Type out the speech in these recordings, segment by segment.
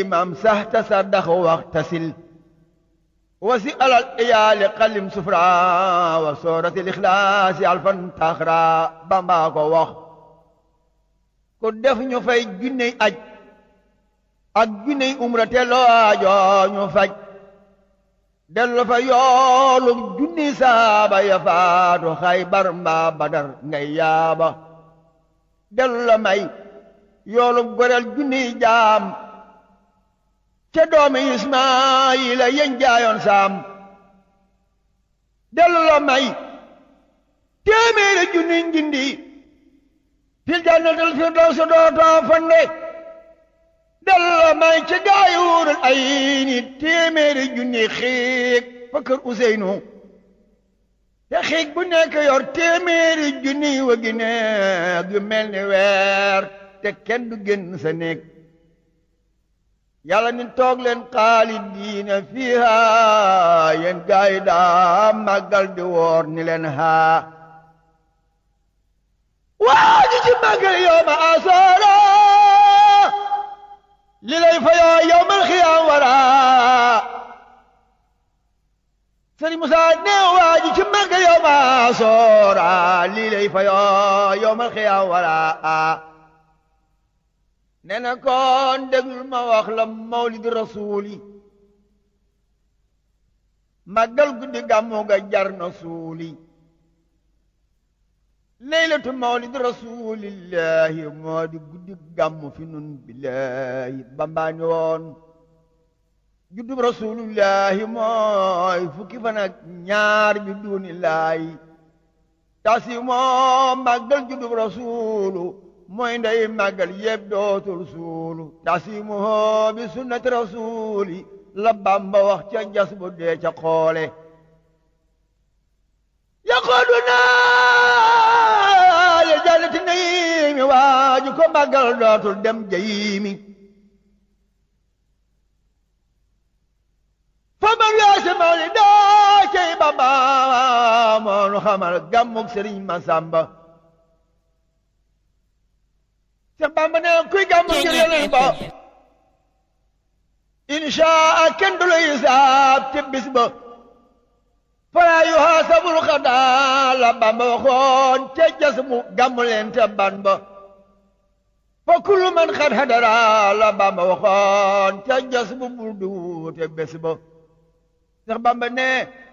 maam sax tasaddax waxtasil wasi alal iyaali xalim sufra wa sooratil ixlaasi alfan taxra bamba ko wax ku def ñu fay junney aj ak junney umra te loo aajoo ñu faj dellu fa yoolu junni saaba ya faatu xaybar mbaa badar ngay yaaba dellu la may yoolu goreel junni jaam ca doomi ismaayila yeñ jaayoon saam dellu la may téeméeri junni njindi fil jannatil firdawsi dootoo fande dellu la may ca gaayuurul ay ni téeméeri junni xiig fa kër Useynu te xiig bu nekk yor téeméeri junni wa gi neeg yu mel ni weer te kenn du génn sa néeg yàlla ni toog leen xaalidiina fiiha yéen gaay daa màggal di woor ni leen haa waa ji ci màggal yow ma asoora li lay fa yoo yow mal xiyaam wara sëriñ Musaa ne waa ji ci màggal yow ma asoora li lay fa yoo yow mal xiyaam wara nee na kon déglul ma wax la mawlid rasuuli màggal guddi gàmmu ga jar na suuli leylatu mawlid rasulillahi moo di guddi gàmmu fi nun billahi bambaani woon juddub rasulillahi mooy fukki fan ak ñaar bi duunillaahi tasi moo màggal juddub rasulu mooy ndey màggal yëpp dootul suulu tasimuhu bi sunnati rasuli la Bamba wax ca jas bu dee ca xoole yaqooduna ya jannati naimi waaju ko màggal dootul dem jayimi fa man weese mawli daa cay Bamba moonu xamal gàmmug Sëriñ Masamba Seex Bamba ne kuy gàmmu ngir Yonent ba inshaa kenn du la hisaab te bis ba falaa yuhaasabul xadaa la Bamba waxoon te jas mu gàmmu leen te ban ba fa kullu man xad hadara la Bamba waxoon te jas mu burdu te bés ba Seex Bamba ne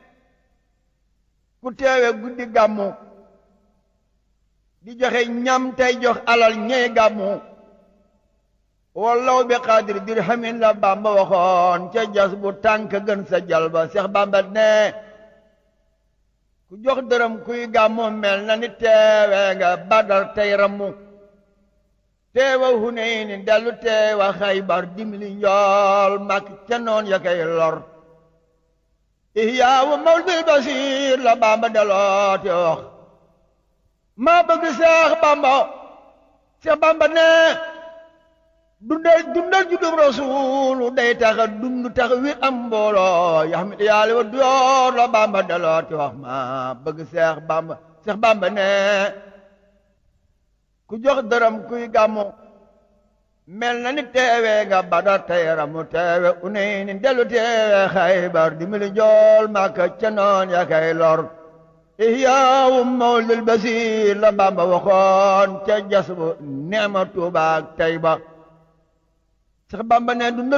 ku teewe guddi gàmmu di joxe ñam tey jox alal ñey gàmmu wallaw bi xaadir dirhamin la Bamba waxoon ca jas bu tànk gën sa jalba Seex Bamba ne ku jox dërëm kuy gàmmu mel na ni teewe nga Badar tey rammu teewa Hunayni dellu teewa Xaybar dimli njool mak ca noon ya kay lor ihyaawu mawlidil basiir la Bamba deloote wax maa bëgg Seex Bamba Seex Bamba ne dundal dundal juddum rasuulu day taxa dund tax wi am mbooloo yaxmit yàlla wa door la Bamba dalooti wax maa bëgg Seex Bamba Seex Bamba ne ku jox dërëm kuy gàmmu mel na ni teewe nga Badar tey ramu teewe Unayni dellu teewe Xaybar dimbali jool Makka ca noon ya kay lor ihyaawu mawlidil basiir la Bamba waxoon ca jas bu neema Tuubaa ak Tayba Seex Bamba ne dundal